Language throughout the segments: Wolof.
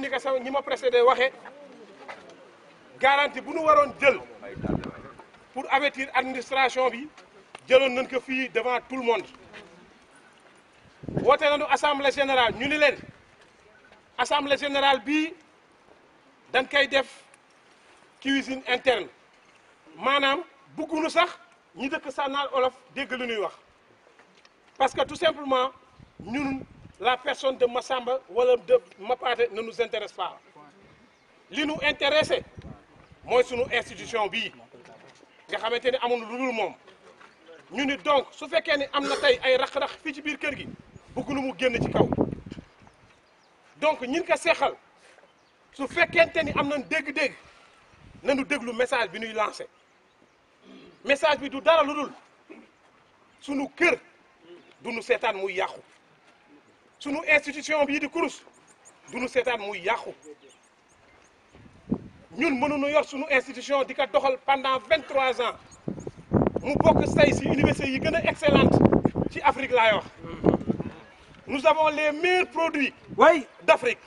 ni ko sama ñi ma précédé waxee garantie bu nu waroon jël pour avertir administration bi jëloon nañ ko fii devant tout le monde woote nañu assemblée générale ñu ni leen assemblée générale bii dañ koy def cuisine interne maanaam bëggunu sax ñi dëkk sànnaal olof dégg lu ñuy wax parce que tout simplement ñun la personne de Massamba wala de Mapaté ne nous intéresse pas li nu intéressé mooy sunu institution bii nga xamante ni amul lu dul moom ñu ni donc su fekkee ni am na tey ay rax-rax fii ci biir kër gi bëgg nu mu génn ci kaw donc ñin ko seexal su fekkente ni am nañ dégg-dégg nañu déglu message bi ñuy lancé message bi du dara lu dul sunu kër du nu seetaan muy yàqu sunu institution bii di kurus du nu seetaan muy yàqu ñun mënuñu yor sunu institution di ko doxal pendant vingt trois ans mu bokk say si université yi gën a excellente ci Afrique laay wax nous avons les meilleurs produits way d'Afrique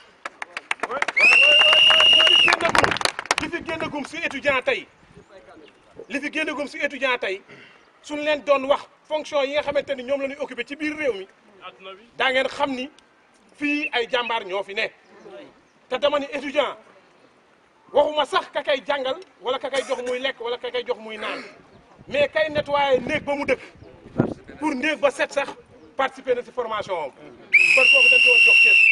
li fi génnagum si étudiant tey li fi génnagum si étudiant tey suñ leen doon wax fonction yi nga xamante ni ñoom la ñuy occupé ci biir réew mi daa ngeen xam ni fii ay jàmbaar ñoo fi ne te dama ni étudiant waxuma sax ka kay jàngal wala ka kay jox muy lekk wala ka kay jox muy naan mais kay nettoyé néeg ba mu dëkk pour néeg ba set sax participer na si formation am kon kooku dañ ko war jox kees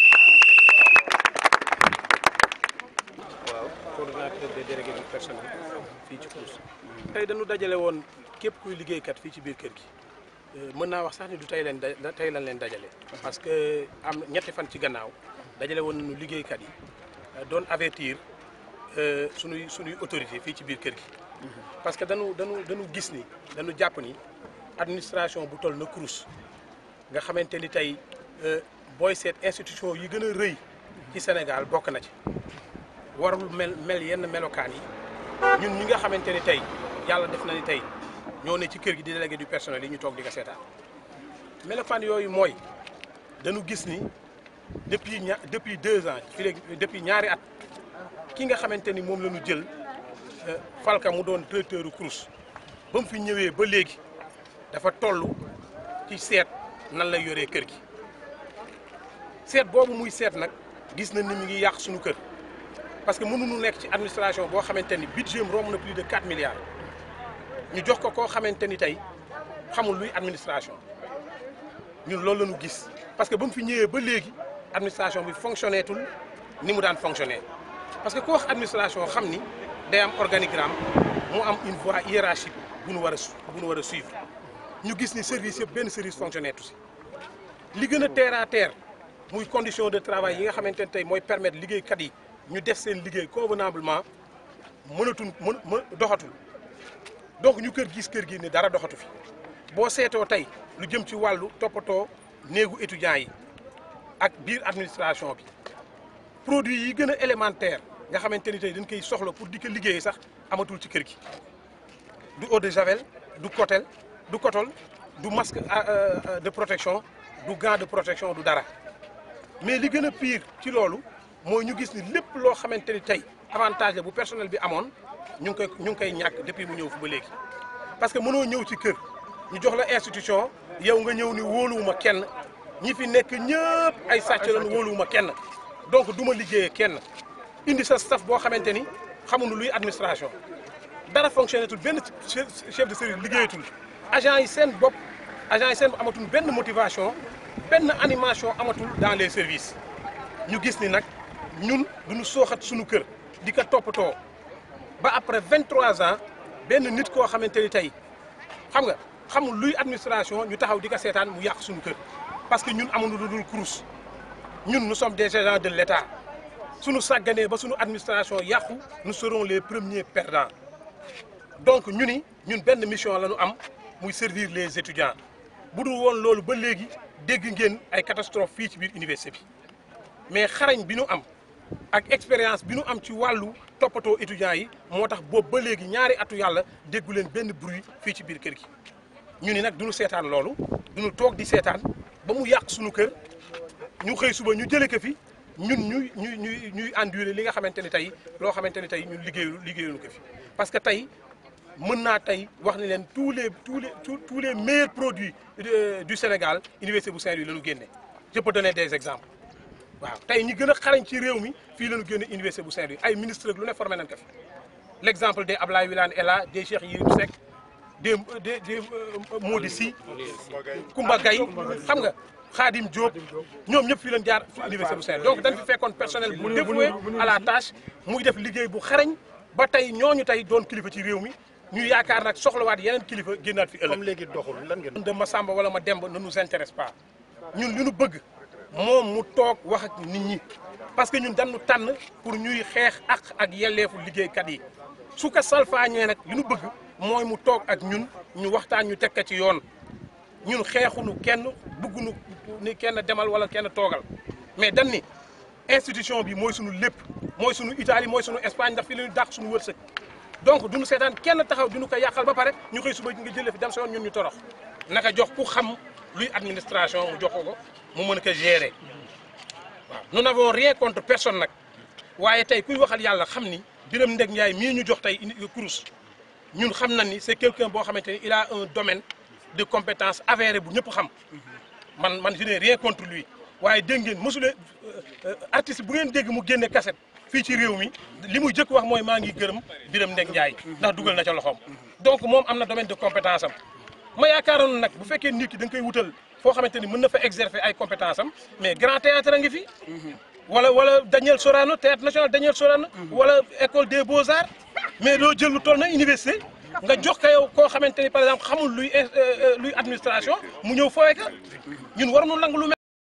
waaw coordonnateur des délégués du personnel fii ci Crous tey dañu dajale woon képp kuy liggéeykat fii ci biir kër gi mën naa wax sax ni du tey leen da tey lañ leen dajale parce que am ñetti fan ci gannaaw dajale woon nañu liggéeykat yi doon avertir sunuy sunuy autorité fii ci biir kër gi parce que dañu dañu dañu gis ni dañu jàpp ni administration bu toll na Crous nga xamante ni tey booy seet institution yi gën a rëy ci Sénégal bokk na ci warul mel mel yenn melokaan yi ñun ñi nga xamante ni tey yàlla def na ni tey ñoo ne ci kër gi di délégué du personnel yi ñu toog di ko seetaan melokaan yooyu mooy dañu gis ni depuis ña depuis deux ans fi léegi depuis ñaari at ki nga xamante ni moom la ñu jël Falka mu doon directeur u Crous ba mu fi ñëwee ba léegi dafa toll ci seet nan lay yoree kër gi seet boobu muy seet nag gis na ni mi ngi yàq suñu kër parce que mënuñu nekk ci administration boo xamante ni budget am romb na plus de 4 milliards ñu jox ko koo xamante ni tey xamul luy administration ñun loolu la ñu gis parce que ba mu fi ñëwee ba léegi administration bi fonctionné tul ni mu daan fonctionné parce que ku wax administration xam ni day am organigramme mu am une voie hiérarchique bu nu war a bu nu war a suivre ñu gis ni service yëpp benn service fonctionné tu si li gën a terre à terre muy condition de travail yi nga xamante ne tey mooy permettre liggéeykat yi ñu def seen liggéey convenablement mënatul mën doxatul donc ñu kër gis kër gi ni dara doxatu fi boo seetoo tey lu jëm ci wàllu toppatoo néegu étudiants yi ak biir administration bi produit yi gën a élémentaire nga xamante ni tey dañ koy soxla pour di ko liggéey sax amatul ci kër gi du eau de javel du cotel du cotol du masque de protection du gant de protection du dara mais li gën a pire ci loolu mooy ñu gis ni lépp loo xamante ni tey avantage la bu personnel bi amoon ñu ngi koy ñu ngi koy ñàkk depuis mu ñëw fi ba léegi parce que mënoo ñëw ci kër ñu jox la institution yow nga ñëw ni wóoluwuma kenn ñi fi nekk ñëpp ay sàcc lañu wóoluwuma kenn donc du ma liggéeyee kenn indi sa staff boo xamante ni xamuñu luy administration dara fonctionné tul benn chef de service liggéeyatul agent yi seen bopp agent yi seen bopp amatul benn motivation benn animation amatul dans les services ñu gis ni nag ñun duñu sooxat suñu kër di ko toppatoo ba après 23 ans benn nit koo xamante ni tey xam nga xamul luy administration ñu taxaw di ko seetaan mu yàq suñu kër parce que ñun amuñu lu dul Crous ñun nous sommes des agents de l'État suñu sàgganee ba suñu administration yàqu nous serons les premiers perdants donc ñu ni ñun benn mission la ñu am muy servir les étudiants bu dul woon loolu ba léegi dégg ngeen ay catastrophe fii ci biir université bi mais xarañ bi ñu am ak expérience bi ñu am ci wàllu toppatoo étudiants yi moo tax boobu ba léegi ñaari atu yàlla déggu leen benn bruit fii ci biir kër gi ñu ni nag duñu seetaan loolu duñu toog di seetaan ba mu yàq suñu kër ñu xëy suba ñu jëlee ko fi ñun ñuy ñuy ñuy ñuy endurer li nga xamante ni tey loo xamante ni tey ñun liggéeyu liggéeyuñu ko fi parce que tey mën naa tey wax ni leen tous les tous les tous tous les meilleurs produits de- du Sénégal université bu Saint-Louis la ñu génne je peux donner des exemples waaw tey ñi gën a xarañ ci réew mi fii la ñu génne université bu Saint-Louis ay ministre ak lu ne formé nañ ko fi l' exemple des Ablaye Wilane est là des Cheikh Yérim Seck des des des Mody Sy Koumba Gaye xam nga Khadim Diop ñoom ñëpp fii lañ jaar fi université bu Saint-Louis donc dañ fi fekkoon personnel bu dévoué à la tâche muy def liggéey bu xarañ ba tey ñooñu tey doon kilifa ci réew mi ñu yaakaar nag soxlawaat yeneen kilifa génnaat fi ëllëg. comme léegi doxul lan ngeen. de ma Samba wala ma Demba ne nous intéresse pas ñun li ñu bëgg moom mu toog wax ak nit ñi parce que ñun dañu tànn pour ñuy xeex ak ak yelleefu liggéeykat yi su ko salfaañee nag li ñu bëgg mooy mu toog ak ñun ñu waxtaan ñu teg ko ci yoon ñun xeexuñu kenn bëgguñu ni kenn demal wala kenn toogal mais dañ ni institution bi mooy suñu lépp mooy suñu Italie mooy suñu Espagne ndax fi la ñu dàq suñu wërsëg donc duñu seetaan kenn taxaw duñu ko yàqal ba pare ñu xëy suba nga jëlee fi dem sa yoon ñun ñu torox naka jox ku xam luy administration mu jox ko mu mën ko gérer waaw nous n'avons rien contre personne nag waaye tey kuy waxal yàlla xam ni Birame Ndeg Ndiaye mii ñu jox tey indi kurus ñun xam na ni c'est quelqu'un boo xamante ni il a un domaine de compétence avéré bu ñëpp xam man man je n'ai rien contre lui waaye dégg ngeen mosulee artiste bu ngeen dégg mu génne cassette fii ci réew mi li muy jëkk wax mooy maa ngi gërëm Birame Ndeg Ndiaye ndax dugal na ca loxoom donc moom am na domaine de compétence am ma yaakaaroon nag bu fekkee nit ki da nga koy wutal foo xamante ni mën na fa exercer ay compétence am mais grand théâtre a ngi fi wala wala Daniel Sorano théâtre national Daniel Sorano wala école des beaux arts mais doo jël lu toll na université nga jox ko yow koo xamante ni par exemple xamul luy luy administration mu ñëw fooye ka ñun waruñu nangu lu